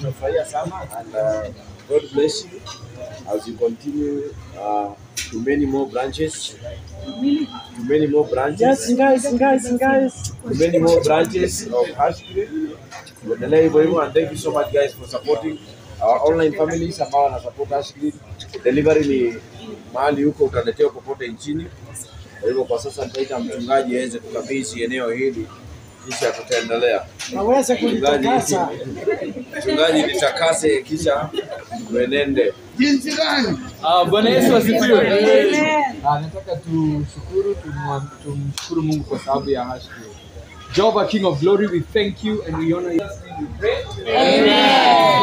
tumefurahia sana and uh, God bless you as you continue uh, to many more branches to many more branches Yes, guys, guys, guys. to many more branches of Ashgreen. Tuendelee hivyo hivyo and thank you so much guys for supporting our online families ambao wana support Ashgreen. Delivery ni mahali huko utaletewa popote nchini. Kwa hivyo kwa sasa nitaita mchungaji aweze kukabidhi eneo hili kisha tutaendelea. Naweza Mchungaji, kulitakasa. mchungaji nitakase kisha mwenende. Ah, Bwana Yesu asifiwe. Amen. Ah, nataka tushukuru tumwa- tumshukuru Mungu kwa sababu ya hash cream. Jehovah King of Glory, we thank you and we honor you. We pray.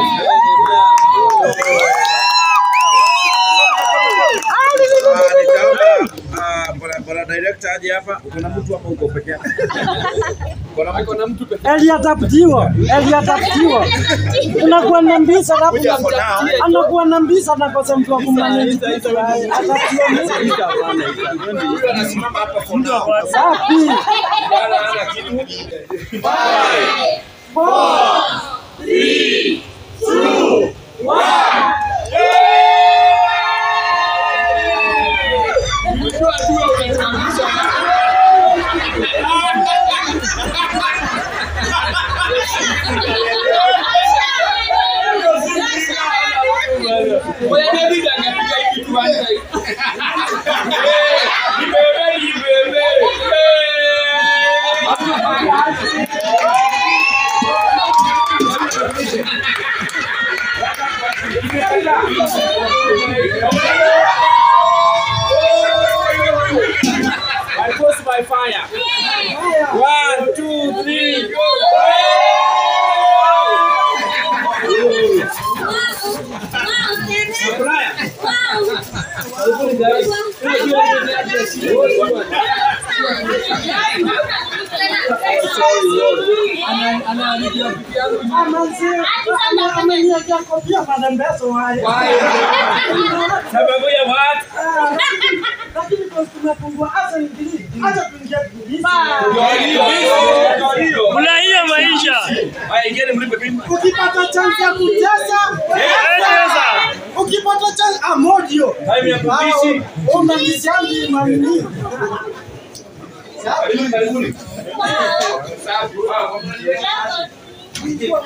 Ah, nitaomba ah, bwana bwana director aje hapa. Uko na mtu hapa uko peke yako? Uko na mtu Ako na mtu pekee. Eli atafutiwa, Eli atafutiwa. Unakuwa na mbisa alafu Kuja for now. anakuwa na mbisa anakosa mtu wa kummanage. Atafutiwa mimi. Huyu anasimama hapa for now. Safi. Wala hana kitu. Unajua adui unatuangusha. Wewe David angepiga hii kitu kwanza. Ibebe, ibebe. I post my fire. One, two, three, go. Ana- anaandikia bibi yangu Ameniwekea kofia madembezo haya. Sababu ya what? Ah, lakini- Lakini kwa tumepungua hasa ingili. Acha tuingie polisi. Furahia maisha. Haya, ingieni mlipe bima. Ukipata chance ya kutesa, Tesa. ukipata chance amodio. Time ya kuishi. Unanisiangi manini. Karibuni, karibuni.